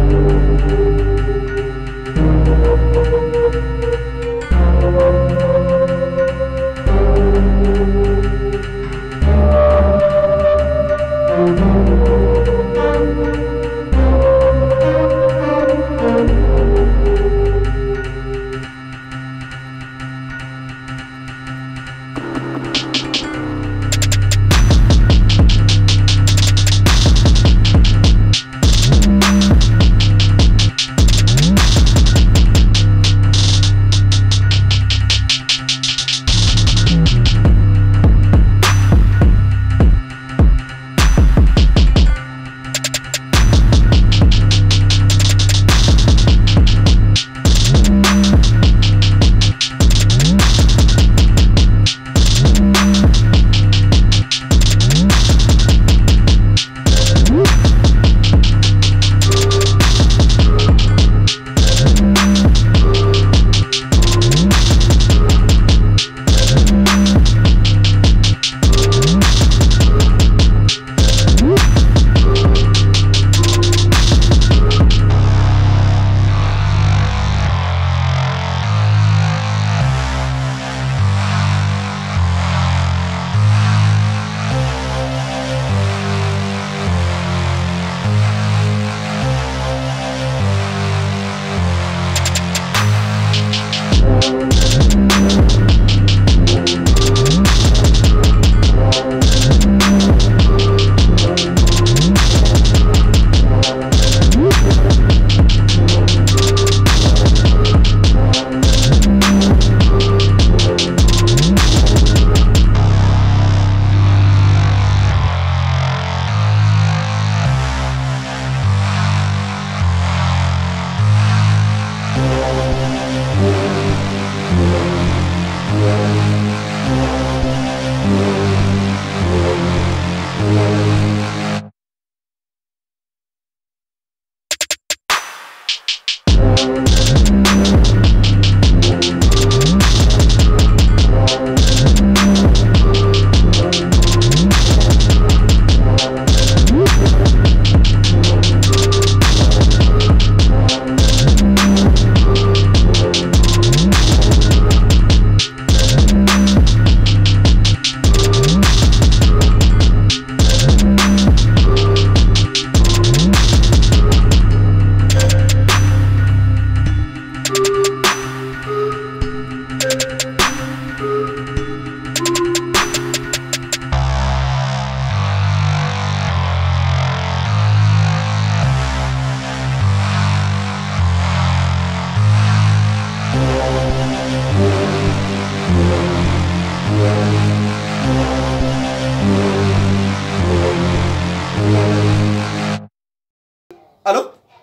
allo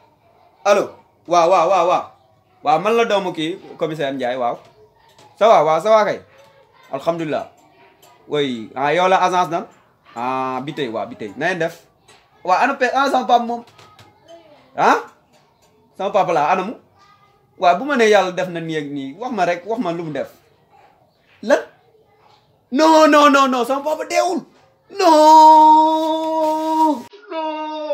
allo waaw waaw waaw waaw waaw man la doomu kii commissaire Ndiaye waaw ça va waaw ça va kay alhamdulilah oui ah yow la agence nan ah bi tey waaw bi tey na ngeen def waaw ana pe ana sama papa moom ah sama papa la anamu waaw bu ma nee yàlla def na nii ak nii wax ma rek wax ma lu mu def lan non non non non sama papa deewul non non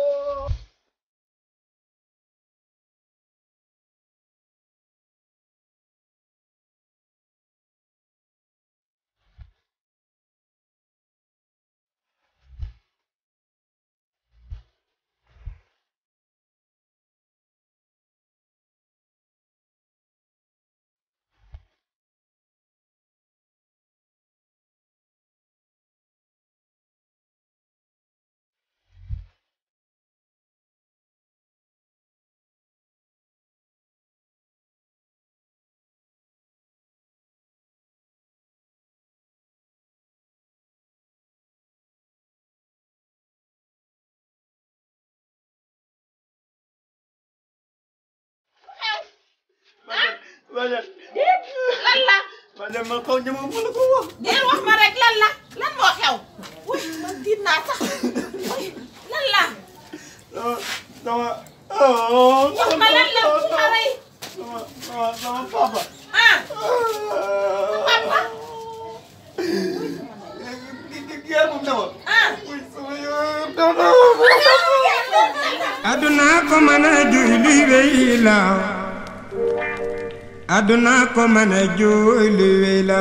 Badiane lan la Badiane man xaw ñama ma la ko wax dee wax ma rek lan la lan moo xew wuy man tiit naa sax wuy lan la sama sama oh wax ma lan la bu ma rey sama sama sama papa ah papa Guerre moom demoon ah oui sama yoon aduna ko ko mën a juy luy wéy la àdduna ko mën a juy luy wéy la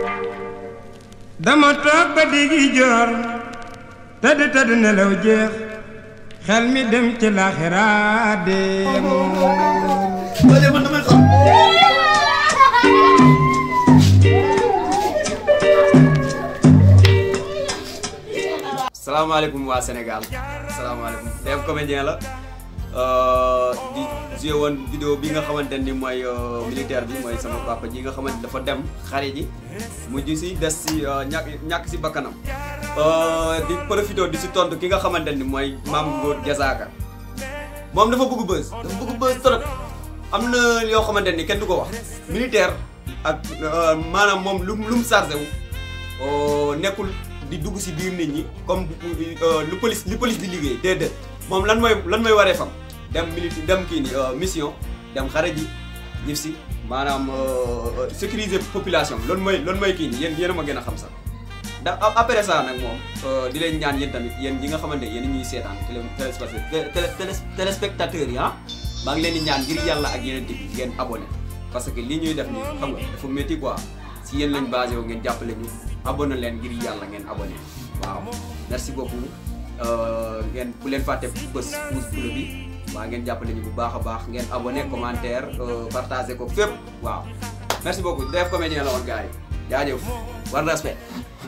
dama toog ba diggi joor tëdd tëdd nelaw jeex xel mi dem ci laaxira deemu Wala man damay xam. salaamaaleykum waa Sénégal salaamaaleykum Dave comédien la euh, di joué woon vidéo bi nga xamante ni mooy euh, militaire bi mooy sama papa ji nga xamante dafa dem xare ji mujj si des si euh, ñàkk ñàkk si bakkanam Euh, di profité di si tontu ki nga xamante ni mooy maam Ngor Jazaaka moom dafa bëgg buzz dafa bëgg buzz trop am na yoo xamante ni kenn du ko wax militaire ak euh, maanaam moom lu lu mu chargé wu euh, nekkul di dugg si biir nit ñi comme euh, lu police li police di liggéey déedéet moom lan mooy lan mooy waree fam dem militaire dem kii ni euh, mission dem xare ji ñib si maanaam euh, sécuriser population loolu mooy loolu mooy kii ni yéen yéen a ma gën a xam sax ndax a- après ça nag moom di leen ñaan yéen tamit yéen ñi nga xamante ne yéen ñuy seetaan télé téléspectateurs télé télé téléspectateurs yi ah maa ngi leen di ñaan ngir yàlla ak yeneen bi ngeen abonné parce que li ñuy def nii xam nga dafa métti quoi si yéen lañ basé wu ngeen jàppale ñu abonné leen ngir yàlla ngeen abonné waaw merci beaucoup euh, ngeen bu leen fàtte bës pouce bleu bi waaw ngeen jàppale ñu bu baax a baax ngeen abonné commentaire euh, partagé ko fépp waaw merci beaucoup Dave comédien la woon gars yi jaajëf war respect